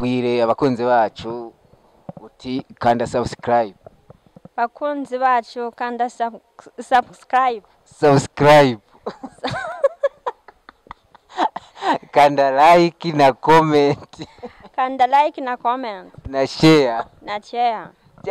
bwire abakunzi bacu uti kanda subscribe bakunzi bacu kanda sub- subscribe subscribe kanda like na comment kanda like na comment na share na share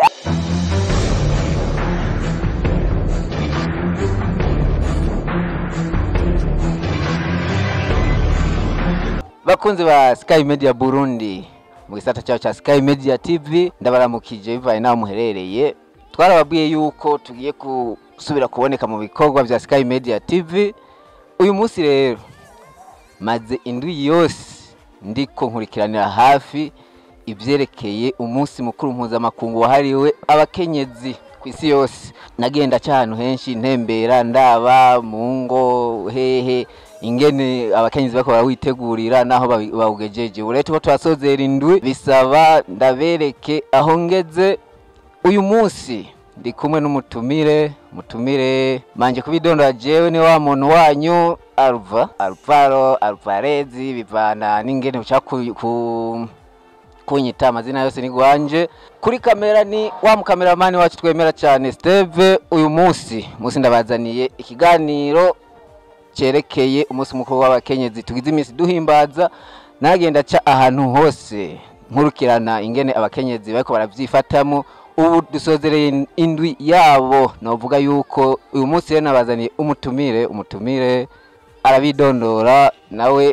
bakunzi ba Sky Media Burundi mu gisata cyaho cya Sky Media TV ndabaramukije bivaye naho muherereye twarababwiye yuko tugiye gusubira kuboneka mu bikorwa bya Sky Media TV uyu munsi rero maze indwi yose ndiko nkurikiranira hafi ibyerekeye umunsi mukuru mpuzamakungu wahariwe abakenyezi ku isi yose nagenda aca ahantu henshi ntembera ndaba mu ngo hehe ingene abakenyezi bariko barawitegurira naho bawi- bawugejeje ubu rero turiko turasozera indwi bisaba ndabereke aho ngeze uyu munsi ndi kumwe n'umutumire umutumire manje kubidondora jewe ni wa muntu wanyu alva alvaro alvarezi bivana n'ingene ushaka ku, ku kunyita amazina yose ni gwanje kuri kamera ni wa mukameramani wacu twemera cyane steve uyu munsi munsi ndabazaniye ikiganiro cyerekeye umunsi mukuru w'abakenyezi tugize iminsi duhimbaza nagenda ca ahantu hose nkurukirana ingene abakenyezi bariko baravyifatamo ubu dusozereye indwi yabo novuga yuko uyu munsi rero nabazaniye umutumire umutumire arabidondora nawe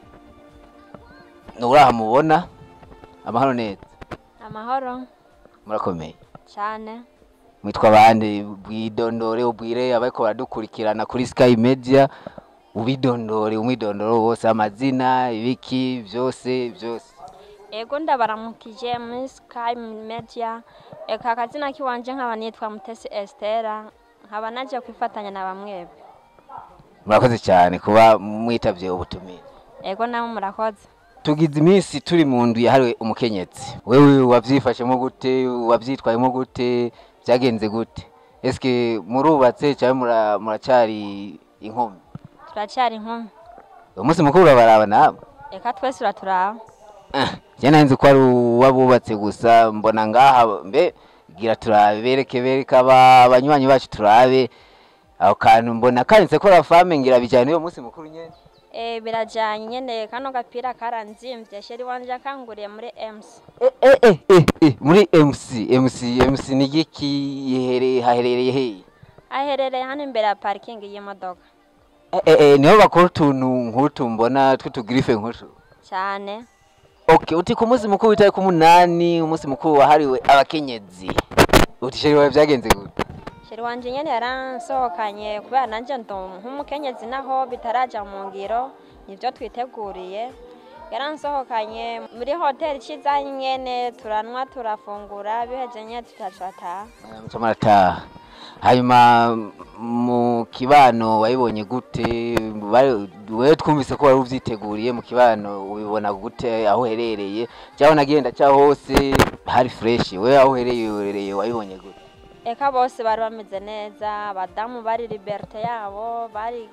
nurahamubona amahoro neza amahoro murakomeye cyane mwitwa bande bwidondore ubwire abariko baradukurikirana kuri Sky Media ubidondore umwidondoro wose amazina ibiki byose byose ego ndabaramukije muri sky media eka akazina kiwanje nkaba nitwa mutesi estera nkaba naje kwifatanya na bamwebe murakoze cyane kuba mwitavye ubutumire ego namwe murakoze tugize iminsi turi mu ndu yahariwe umukenyezi wewe wavyifashemo gute wavyitwayemo gute byagenze gute eske murubatse cyangwa mura- muracari inkumi turacyari inkumi uwo munsi mukuru urabaraba nawe eka twese uraturaba njye nzi ko ari uwabubatse gusa mbona ngaha mbe gira turabe bereke bereke aba- abanywanyi bacu turabe aho kantu mbona kanditse ko rafame ngira bijyanye n'uwo munsi mukuru nyene e, birajyanye nyene kano gapira karanzimvye sheri wanje akanguriye muri ems Eh, eh, eh, eh, eh, muri mc mc mc ni igiki yihere- haherereye hehe aherereye hano imbere ya parikingi y'imodoka Eh, eh, eh, niho bakora utuntu nk'utu mbona tw'utugirife nk'utu cyane okay uti ku munsi mukuru w'itariki umunani umunsi mukuru wahariwe abakenyezi uti sheri wawe byagenze gute sheri wanje nyene yaransohokanye kubera nanje ndo nk'umukenyezi naho bitaraja mu ngiro nivyo twiteguriye yaransohokanye muri hoteli ciza nyene turanwa turafungura biheje nyene tutacataha muca murataha hanyuma mu kibano wayibonye gute Bari- wewe twumvise ko wari uvyiteguriye mu kibano ubibona gute aho uherereye cyangwa nagenda cya hose hari fresh wewe aho uherereye uherereye wayibonye gute eka bose bari bameze neza abadamu bari liberte yabo bari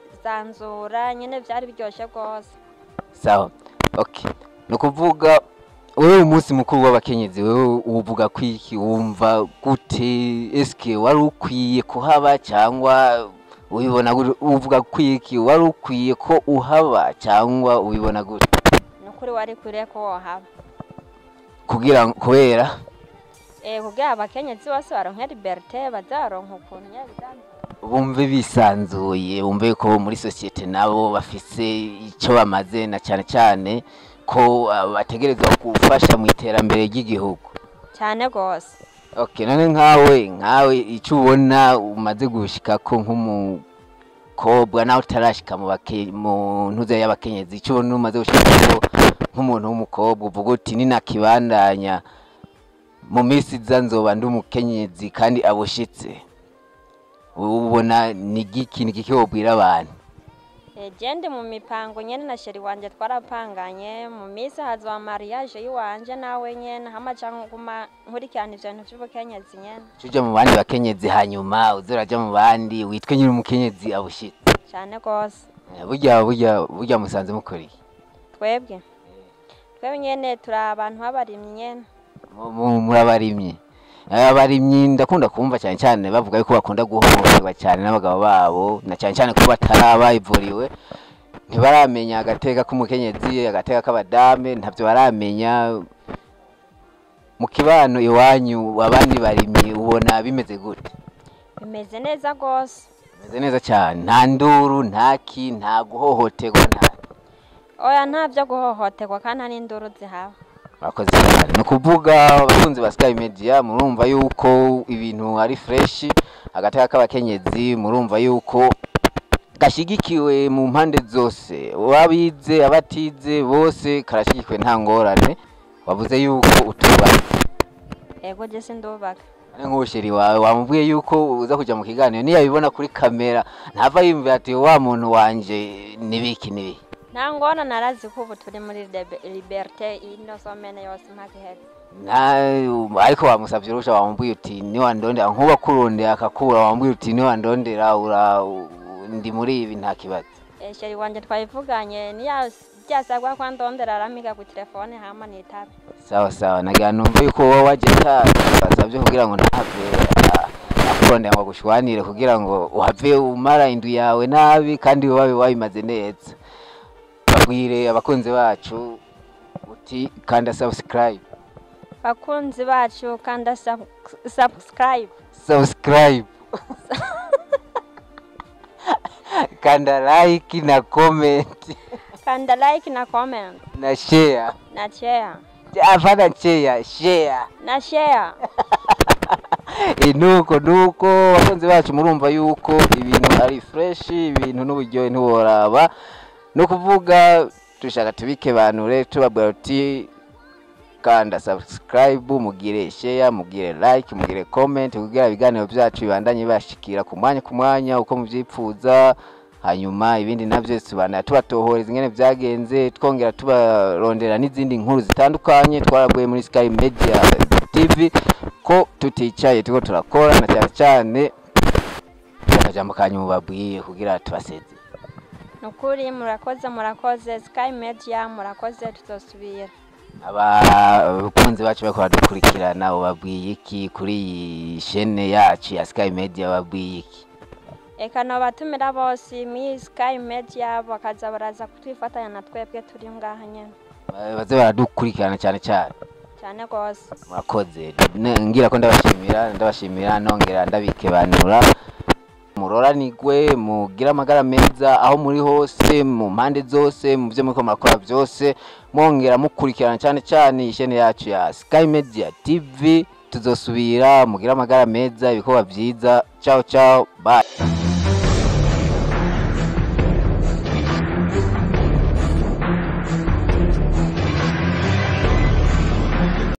zanzura nyene vyari biryoshe rwose sawa okay ni ukuvuga wewe umunsi mukuru w'abakenyezi wewe uvuga kwiki wumva gute eske wari ukwiye kuhaba cyangwa ubibona gute uvuga kwiki wari ukwiye ko uhaba cyangwa ubibona gute ni ukuri wari kwiriye ko wohaba kugira ngo- kubera Eh, kugira abakenyezi bose baronke liberte bazaronka ukuntu nyene bizamera. bumve bisanzuye bumve ko muri sosiyete nabo bafise icyo bamaze na cyane cyane ko ah, bategerezwa gufasha mu iterambere ry'igihugu cyane rwose okay none nkawe nkawe icyo ubona umaze gushika ko nk'umukobwa nawe utarashika mu bake mu ntuze y'abakenyezi icyo ubona umaze gushika ko nk'umuntu w'umukobwa uvuga uti ninakibandanya mu minsi iza nzoba ndi umukenyezi kandi abushitse ubona ni giki ni giki wobwira abantu Eh, je ndi mu mipango nyene na sheri wanje twarapanganye mu minsi hazoba mariage yiwanje nawe nyene hama canke nguma nkurikirana ivyo bintu vy'ubukenyezi nyene uja mu bandi bakenyezi hanyuma uze uraja mu bandi witwe nyiri umukenyezi abushitse cane rwose Eh, burya burya burya musanze mukora iki twebwe twebwe nyene turi abantu b'abarimyi nyene Mu- mu- murabarimyi abarimyi ndakunda kumva cyane cyane bavuga yuko bakunda guhohoterwa cyane n'abagabo babo na cyane cyane ko bataraba ivuriwe ntibaramenya agateka k'umukenyezi agateka k'abadame ntabyo baramenya mu kibano iwanyu abandi barimyi ubona bimeze gute bimeze neza rwose bimeze neza cyane nta nduru nta ki nta guhohoterwa nta oya nta byo guhohoterwa kandi nta n'induru zihaba Murakoze cyane ni ukuvuga abakunzi ba Sky Media murumva yuko ibintu ari fresh agateka k'abakenyezi murumva yuko gashigikiwe mu mpande zose ababize abatize bose karashigikiwe nta ngorane wavuze yuko utubaka ego je sindubaka ari nk'ubusheri wawe wamubwiye yuko uza kujya mu kiganiro niyo abibona kuri kamera ntava yumvira ati wa muntu wanje nibiki nibiki nta ngona narazi ko ubu turi muri libe- liberté ino somene yose mpaka iheze nta ariko wamusabye urusha wamubwiye uti niwandondera nkuba kurondera akakura wamubwiye uti niwandondera ura u- ndi muri ibi nta kibazo Eh, sheri wanje twabivuganye niya byasabwa ko ndondera aramiga ku telefone hama nitabe sawa sawa nagira numva yuko wowe waje basabye kugira ngo ntahave a- akurondera ngo agushwanire kugira ngo uhave umara indu yawe nabi kandi wabe wabimaze neza babwire abakunzi bacu uti kanda subscribe bakunzi bacu kanda sub- subscribe subscribe kanda like na comment kanda like na comment na share na share afana share share na share Eh, nuko nuko abakunzi bacu murumva yuko ibintu ari fresh ibintu n'uburyohe ntiworaba no kuvuga dushaka tubikebanure tubabwira uti kanda subscribe mugire share mugire like mugire comment kugira ibiganiro byacu bibandanye bashikira ku mwanya ku mwanya uko mubyifuza hanyuma ibindi nabyo tubana tubatohoreza ingene byagenze twongera tubarondera n'izindi nkuru zitandukanye twaraguye muri Sky Media TV ko tuticaye turiko turakora na cyane cyane akajambo kanyu mubabwiye kugira tubaseze nukuri murakoze murakoze sky media murakoze tuzosubira abakunzi bacu bariko badukurikirana ubabwiye iki kuri iyi shene yacu ya Sky Media babwiye iki eka nobatumira bose muri sky media bakaza baraza kutwifatanya na twebwe turi ngaha nyene Ba- baze baradukurikirana cyane cyane cyane rwose murakoze Ne- ngira ko ndabashimira ndabashimira nongera ndabikebanura muroranigwe mugire amagara meza aho muri hose mu mpande zose mu byo muriko murakora byose mwongera mukurikirana cyane cyane ishene yacu ya Sky Media TV tuzosubira mugire amagara meza ibikorwa byiza ciao ciao bye